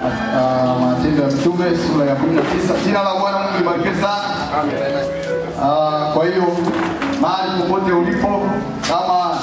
Ah, Matendo ya Mitume sura ya 19. Jina la Bwana Mungu libarikiwe sana. Ah, Kwa hiyo mahali popote ulipo, kama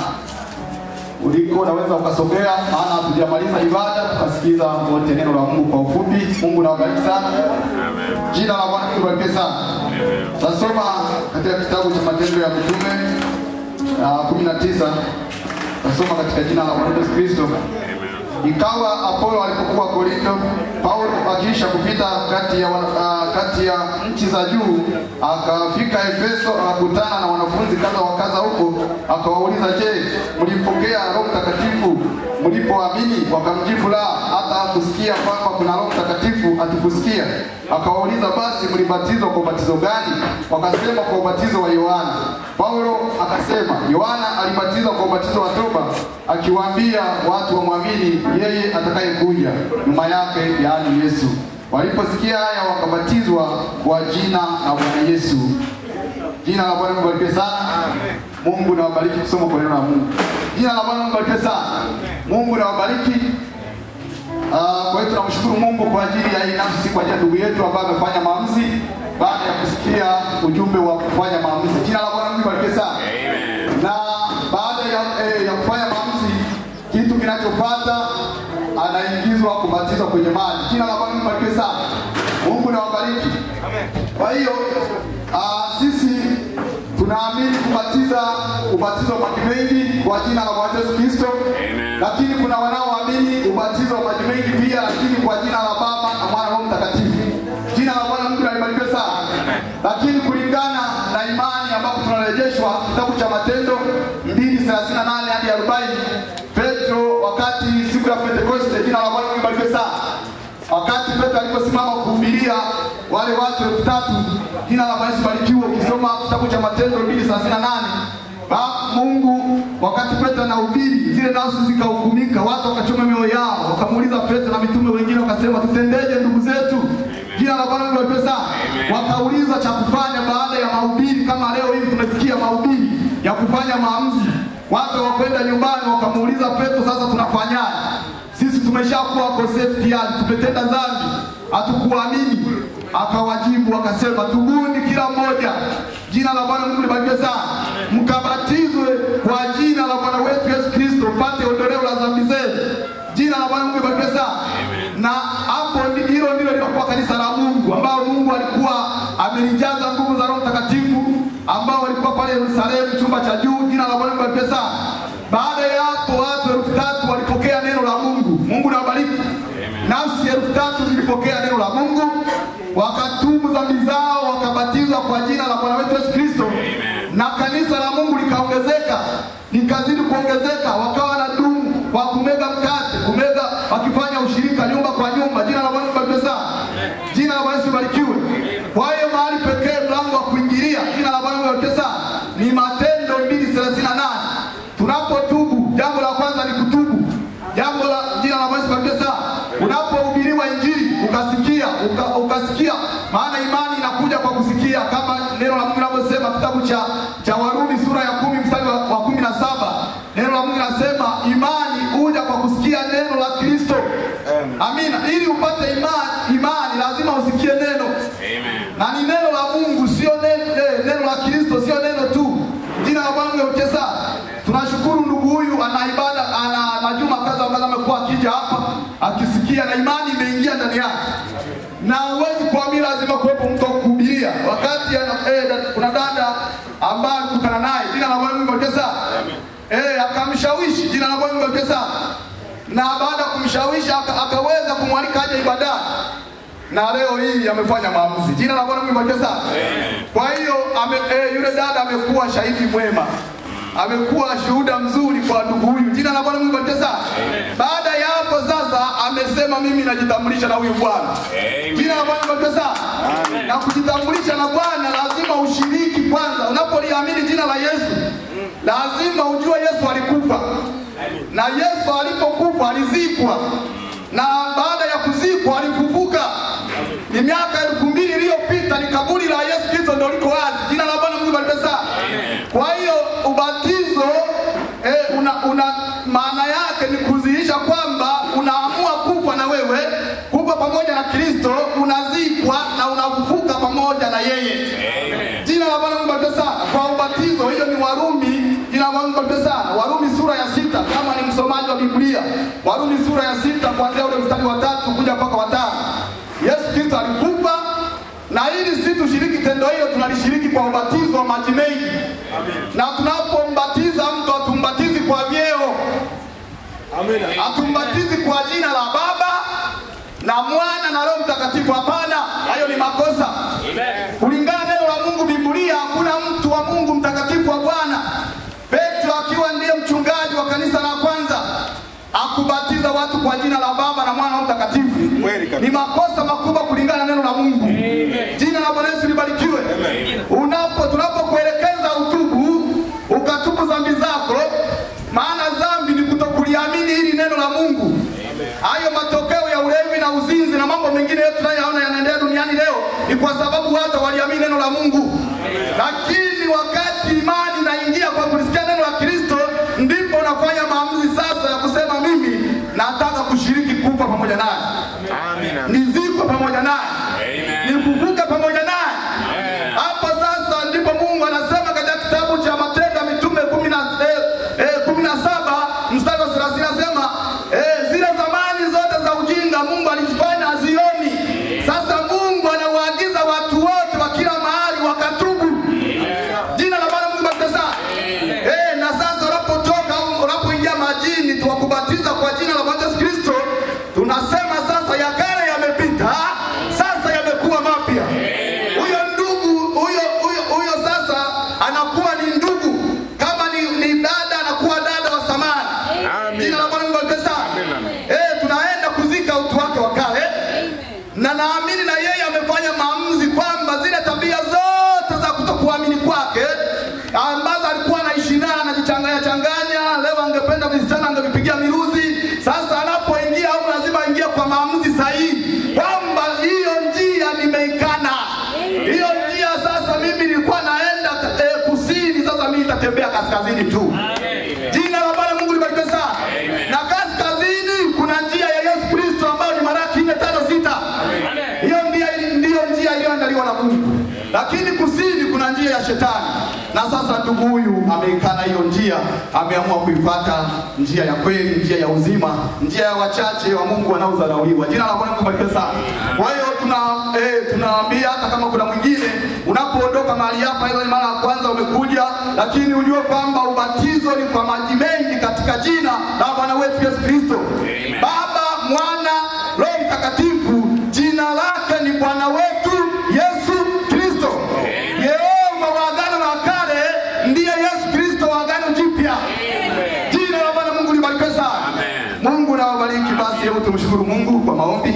uliko unaweza ukasogea, maana hatujamaliza ibada, tukasikiza wote neno la Mungu kwa ufupi. Mungu nawabariki sana. Jina la Bwana Mungu libarikiwe sana. Tasoma katika kitabu cha Matendo ya Mitume ah, 19. Tasoma katika jina la Bwana Yesu Kristo. Ikawa Apolo alipokuwa Korinto, Paulo akiisha kupita kati ya, wana- ah, kati ya nchi za juu, akafika Efeso, akakutana na wanafunzi kadha wa kadha huko, akawauliza, je, mlipokea Roho Mtakatifu mlipoamini? Wakamjibu, la, hata hakusikia kwamba kuna Roho Mtakatifu, hatukusikia. Akawauliza, basi mlibatizwa kwa ubatizo gani? Wakasema, kwa ubatizo wa Yohana. Paulo akasema, Yohana alibatizwa kwa ubatizo wa toba, akiwaambia watu wamwamini yeye atakayekuja nyuma yake, yaani Yesu. Waliposikia haya, wakabatizwa kwa jina la Bwana Yesu. Jina la Bwana libarikiwe sana. Mungu nawabariki kusoma kwa neno la Mungu. Jina la Bwana libarikiwe sana. Mungu nawabariki. Ah, kwa hiyo tunamshukuru Mungu kwa ajili ya hii nafsi, kwa ajili ya ndugu yetu ambaye amefanya maamuzi baada ya kusikia ujumbe wa kufanya maamuzi. Jina la Bwana Mungu libarikiwe sana. Na baada ya, eh, ya kufanya maamuzi, kitu kinachofuata anaingizwa kubatizwa kwenye maji. Jina la Bwana Mungu libarikiwe sana. Mungu nawabariki. Kwa hiyo ah, sisi tunaamini kubatiza ubatizo wa maji mengi kwa jina la Bwana Yesu Kristo, lakini kuna wanaoamini ubatizo wa maji mengi pia, lakini kwa jina la Baba na Mwana na Roho Mtakatifu. Jina la Bwana Mungu libarikiwe sana. Lakini kulingana na imani ambapo tunarejeshwa kitabu cha Matendo 2:38 hadi 40, Petro wakati siku ya Pentekoste, jina la Bwana Mungu libarikiwe sana wakati Petro aliposimama kuhubiria wale watu elfu tatu jina la Bwana Yesu barikiwe. Ukisoma kitabu cha Matendo 2:38 ba Mungu wakati Petro anahubiri zile nafsi zikahukumika, watu wakachoma mioyo yao, wakamuuliza Petro na mitume wengine, wakasema tutendeje ndugu zetu? Jina la Bwana libarikiwe sana. Wakauliza cha kufanya baada ya mahubiri, kama leo hivi tumesikia mahubiri ya kufanya maamuzi. Watu wakwenda nyumbani, wakamuuliza Petro, sasa tunafanyaje? sisi tumeshakuwa wakosefu tayari, tumetenda dhambi, hatukuamini. Akawajibu akasema, tubuni kila mmoja, jina la Bwana Mungu libarikiwe sana, mkabatizwe kwa jina la Bwana wetu Yesu Kristo, mpate ondoleo la dhambi zenu. Jina la Bwana Mungu libarikiwe sana. Na hapo ndi- hilo ndilo lilokuwa kanisa la Mungu, ambao Mungu alikuwa amelijaza nguvu za Roho Mtakatifu, ambao walikuwa pale Yerusalemu, chumba cha juu. Jina la Bwana Mungu libarikiwe sana. Baada ya hapo watu elfu tatu walipokea neno la Mungu. Mungu nawabariki. Nafsi elfu tatu zilipokea neno la Mungu, wakatubu dhambi zao, wakabatizwa kwa jina la Bwana wetu Yesu Kristo, na kanisa la Mungu likaongezeka, likazidi kuongezeka, wakawa na dumu kwa kumega mkate, kumega, wakifanya ushirika nyumba kwa nyumba. Jina la Bwana libarikiwe sana. Jina la Bwana Yesu libarikiwe. Kwa hiyo mahali pekee mlango wa kuingilia, jina la Bwana libarikiwe sana, ni Matendo 2:38 tunapotubu jambo la kwanza ni kutubu jambo la jina la Bwana libarikiwe sana unapohubiriwa injili ukasikia uka, ukasikia maana imani inakuja kwa kusikia kama neno la Mungu linavyosema kitabu cha cha Warumi sura ya kumi mstari wa, wa kumi na saba neno la Mungu linasema imani huja kwa kusikia neno la Kristo amina ili upate imani imani lazima usikie neno na ni neno la Mungu sio neno, eh, neno la Kristo sio neno tu jina la Bwana libarikiwe sana tunashukuru ndugu huyu ana ibada ana majuma kadha wa kadha amekuwa akija hapa akisikia na imani imeingia ndani yake na huwezi kuamini lazima kuwepo mtu wa kuhubiria wakati ana, eh, da- kuna dada ambaye alikutana naye jina la Bwana libarikiwe sana eh akamshawishi jina la Bwana libarikiwe sana na baada ya kumshawishi aka, akaweza kumwalika aje ibadani na leo hii amefanya maamuzi. Jina la Bwana libarikiwe sana. Kwa hiyo ame, eh, yule dada amekuwa shahidi mwema, amekuwa shuhuda mzuri kwa ndugu huyu. Jina la Bwana libarikiwe sana. Baada ya hapo sasa amesema mimi najitambulisha na huyu Bwana. Jina la Bwana libarikiwe sana. Na kujitambulisha na Bwana lazima ushiriki kwanza. Unapoliamini jina la Yesu lazima ujue Yesu alikufa na Yesu alipokufa alizikwa, na baada ya kuzikwa alifufuka. Ni miaka elfu mbili iliyopita, ni kaburi la Yesu Kristo ndio liko wazi. Jina la Bwana Mungu libarikiwe sana. Kwa hiyo ubatizo eh, una, una maana yake ni kudhihirisha kwamba unaamua kufa na wewe kufa unapokufa pamoja na Kristo unazikwa na unafufuka pamoja na yeye. Jina la Bwana Mungu libarikiwe sana. Kwa ubatizo, hiyo ni Warumi. Jina la Bwana Mungu libarikiwe sana. Warumi sura ya sita, kama ni msomaji wa Biblia, Warumi sura ya sita kuanzia ule mstari wa tatu kuja mpaka wa tano. Yesu Kristo alikufa na ili sisi tushiriki tendo hilo, tunalishiriki kwa ubatizo wa maji mengi, na tunapombatiza mtu hatumbatizi kwa vyeo, hatumbatizi kwa jina la Baba na Mwana na Roho Mtakatifu. Hapana, hayo ni makosa. Kulingana na neno la Mungu Biblia, hakuna mtu wa Mungu mtakatifu wa Bwana. Petro akiwa ndiye mchungaji wa kanisa la kwanza akubatiza watu kwa jina la Baba na Mwana na Roho Mtakatifu. Ni makosa makubwa kulingana na neno la Mungu. Jina la Bwana Yesu libarikiwe. Unapo tunapokuelekeza utubu, ukatubu dhambi zako, maana dhambi ni kutokuliamini hili neno la Mungu. Hayo matokeo ya ulevi na uzinzi na mambo mengine yote tunayoona yanaendelea duniani leo ni kwa sababu watu waliamini neno la Mungu. Lakini wakati imani inaingia kwa kulisikia neno la Kristo, ndipo unafanya maamuzi sasa ya kusema mimi nataka kushiriki kufa pamoja naye, nizikwe pamoja naye, nifufuke pamoja naye. Hapo sasa ndipo Mungu anasema katika kitabu cha Matendo ya Mitume kumi na eh, eh, kumi na saba mstari wa thelathini anasema eh, zile zamani zote za ujinga Mungu alizifanya hazioni. Sasa Mungu anawaagiza watu wote wa kila mahali wakatubu. Jina la Bwana Mungu barikiwe sana. Eh, na sasa unapotoka au unapoingia majini tuwakubatiza kwa jina la Bwana Yesu Kristo, tunasema sasa ya kale yamepita, sasa yamekuwa mapya. Huyo ndugu huyo huyo huyo sasa anakuwa ni ndugu, kama ni, ni dada anakuwa dada wa samani. Jina la Bwana Mungu barikiwe sana. Eh, tunaenda kuzika utu wake wa kale na naamini na yeye amefanya maamuzi kwamba zile tabia zote za kutokuamini kwake ambazo alikuwa anaishi naye anajichanganya changanya, leo angependa visichana angevipigia miruzi. Sasa anapoingia au lazima aingie kwa maamuzi sahihi kwamba hiyo njia nimeikana, hiyo njia sasa mimi nilikuwa naenda eh, kusini, sasa mimi nitatembea kaskazini tu. Jina la Bwana Mungu libarikiwe sana. Na kaskazini kuna njia ya Yesu Kristo ambayo ni Malaki nne tano sita. Hiyo ndiyo ndiyo njia iliyoandaliwa na Mungu, lakini kusini kuna njia ya shetani. Na sasa ndugu huyu ameikana hiyo njia, ameamua kuifuata njia ya kweli, njia ya uzima, njia ya wachache wa Mungu wanaodharauliwa. Jina la Bwana libarikiwe sana. Kwa hiyo tuna eh, tunawaambia hata kama kuna mwingine unapoondoka mahali hapa, hiyo ni mara ya kwanza umekuja, lakini ujue kwamba ubatizo ni kwa maji mengi katika jina la Bwana wetu Yesu Kristo. Baba, Mwana, Roho Mtakatifu, jina lake ni Bwana wetu Yesu Kristo. Yehova wa agano la kale ndiye Yesu Kristo wa agano jipya. Jina la Bwana Mungu libarikiwe sana. Mungu na wabariki. Basi hebu tumshukuru Mungu kwa maombi.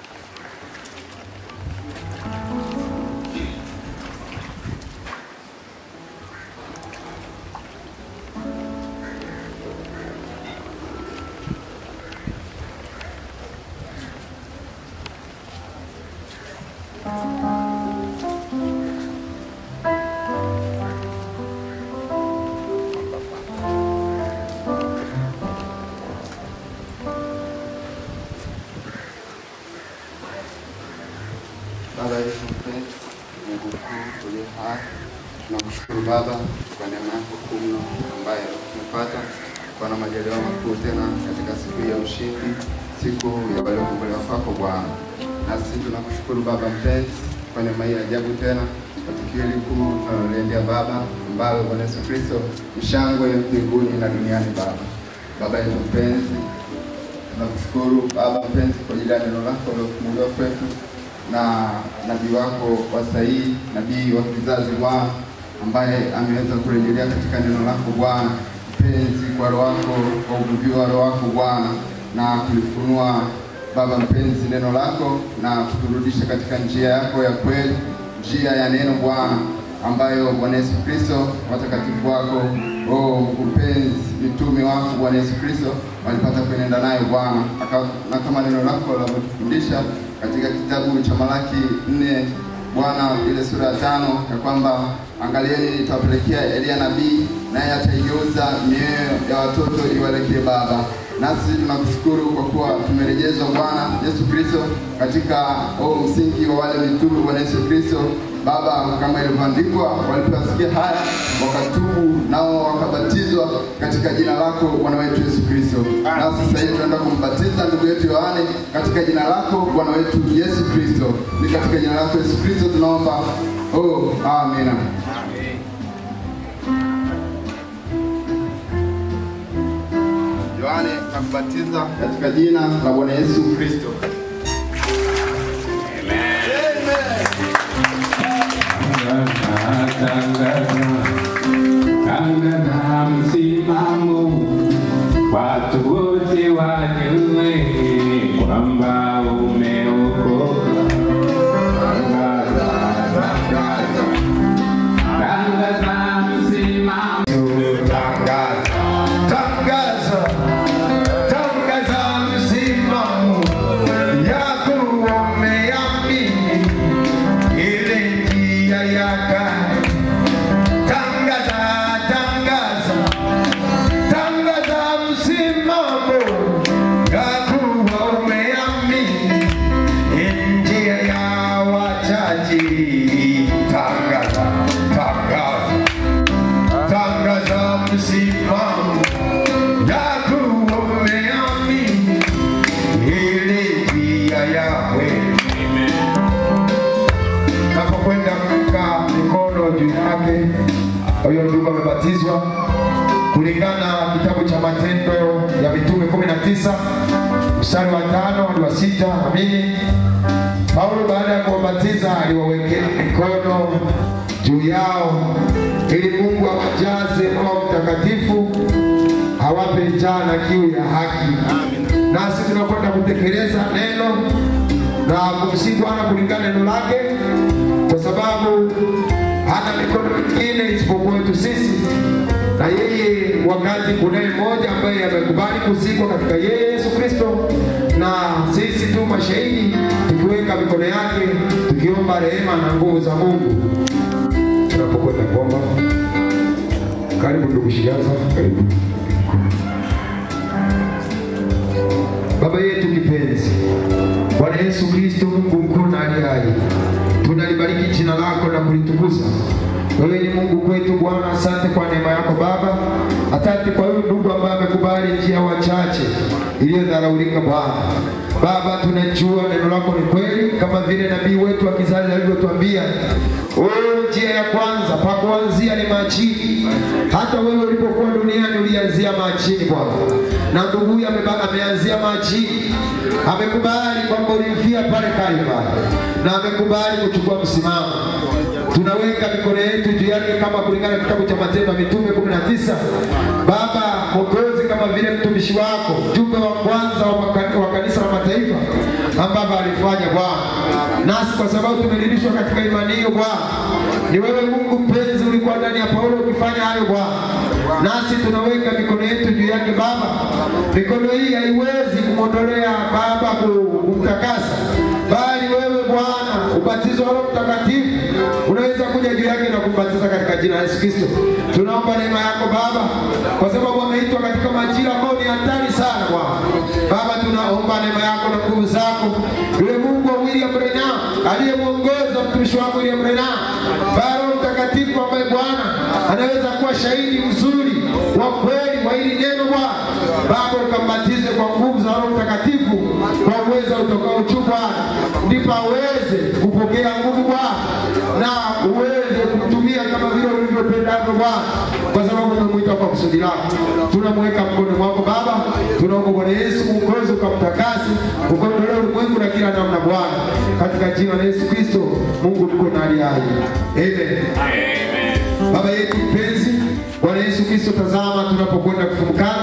Baba yetu mpenzi, Mungu mkuu uliye hai, tunakushukuru Baba kwa neema yako kuu mno ambayo tumepata kwa na majaliwa makuu tena katika siku hii ya ushindi, siku ya waliokombolewa kwako Bwana. Nasi tunakushukuru Baba mpenzi kwa neema hii ya ajabu tena kwa tukio hili kuu tunaloliendea Baba, ambalo Bwana Yesu Kristo mshangwe mbinguni na duniani Baba. Baba yetu mpenzi, tunakushukuru Baba mpenzi kwa ajili ya neno lako lilofunuliwa kwetu na nabii wako wa sahihi, nabii wa kizazi Bwana, ambaye ameweza kurejelea katika neno lako Bwana mpenzi, kwa roho wako, kwa uvuvio wa roho wako Bwana, na kulifunua Baba mpenzi neno lako na kuturudisha katika njia yako ya kweli, njia ya neno Bwana, ambayo Bwana Yesu Kristo, watakatifu wako oh, mpenzi, mitume wako Bwana Yesu Kristo walipata kuenenda nayo Bwana, Aka- na kama neno lako linavyotufundisha katika kitabu cha Malaki nne Bwana ile sura ya tano ya kwamba angalieni, nitawapelekea Elia nabii, naye ataigeuza mioyo ya watoto iwelekee Baba. nasi tunakushukuru kwa kuwa tumerejezwa Bwana Yesu Kristo katika huo msingi wa wale mitume Bwana Yesu Kristo. Baba, kama ilivyoandikwa, waliposikia haya wakatubu, nao wakabatizwa katika jina lako Bwana wetu Yesu Kristo. Nasi sasa hivi tunaenda kumbatiza ndugu yetu Yohane katika jina lako Bwana wetu Yesu Kristo. Ni katika jina lako Yesu Kristo tunaomba, oh, amina. Yohane nakubatiza katika jina la Bwana Yesu Kristo. Tangaza msimamo, watu wote wajue kwamba umeokoka. Tangaza, tangaza, tangaza msimamo. Tangaza, tangaza, tangaza msimamo yako umeamini ile njia yake. Tangaza, tangaza, tangaza msimamo yako umeamini njia ya wachaji. Tangaza, tangaza tangaza msimamo yako umeamini ile njia yawe napokwenda kuweka mikono juu yake huyo ndugu amebatizwa kulingana na kitabu cha matendo ya mitume 19 mstari wa tano hadi wa sita amini Paulo baada ya kuwabatiza aliwawekea mikono juu yao ili Mungu awajaze Roho Mtakatifu awape njaa na kiu ya haki. Nasi tunakwenda kutekeleza neno na kumsihi Bwana kulingana neno lake, kwa sababu hana mikono mingine isipokuwa wetu sisi na yeye wakati kunaye mmoja ambaye amekubali kuzikwa katika yeye Yesu Kristo, na sisi tu mashahidi tukiweka mikono yake tukiomba rehema na nguvu za Mungu tunapokwenda kuomba. Karibu ndugu Shigaza, karibu. Baba yetu kipenzi, Bwana Yesu Kristo, Mungu mkuu na aliye hai, tunalibariki jina lako na kulitukuza. Wewe ni Mungu kwetu Bwana, asante kwa neema yako Baba. Asante kwa huyu ndugu ambaye amekubali njia wachache iliyodharaulika Bwana. Baba, tunajua neno lako ni kweli, kama vile nabii wetu wa kizazi alivyotuambia. Oh, njia ya kwanza pa kuanzia ni machini. Hata wewe ulipokuwa duniani ulianzia machini Bwana, na ndugu huyu ameba- ameanzia machini, amekubali kwamba ulimfia pale Kalvari, na amekubali kuchukua msimamo tunaweka mikono yetu juu yake kama kulingana na kitabu cha Matendo ya Mitume 19. Baba Mwokozi, kama vile mtumishi wako mjumbe wa kwanza wa maka- wa kanisa la mataifa ambavyo alifanya Bwana, nasi kwa sababu tumerudishwa katika imani hiyo Bwana, ni wewe Mungu mpenzi ulikuwa ndani ya Paulo ukifanya hayo Bwana, nasi tunaweka mikono yetu juu yake Baba. Mikono hii haiwezi kumwondolea Baba ku- kumtakasa, bali wewe Bwana ubatizo wa Roho Mtakatifu unaweza kuja juu yake na kumbatiza katika jina la Yesu Kristo. Tunaomba neema yako Baba, kwa sababu ameitwa katika majira ambayo ni hatari sana Bwana. Baba, tunaomba neema yako na nguvu zako, yule Mungu wa William Branham aliyemwongoza mtumishi wako William Branham, Baba Roho Mtakatifu ambaye Bwana anaweza kuwa shahidi mzuri wa kweli wa hili neno Bwana. Baba, ukambatize kwa nguvu za Roho Mtakatifu kwa uwezo utokao juu Bwana, ndipo aweze kupokea nguvu Bwana na uweze kumtumia kama vile ulivyopendavyo Bwana, kwa sababu umemwita kwa kusudi lako. Tunamweka mkono mwako Baba, tunaomba Bwana Yesu Mwokozi ukamtakase, ukaondolee ulimwengu na kila namna Bwana, katika jina la Yesu Kristo, Mungu mko na aliye hai. Amen. Baba yetu mpenzi, Bwana Yesu Kristo, tazama tunapokwenda kufumukana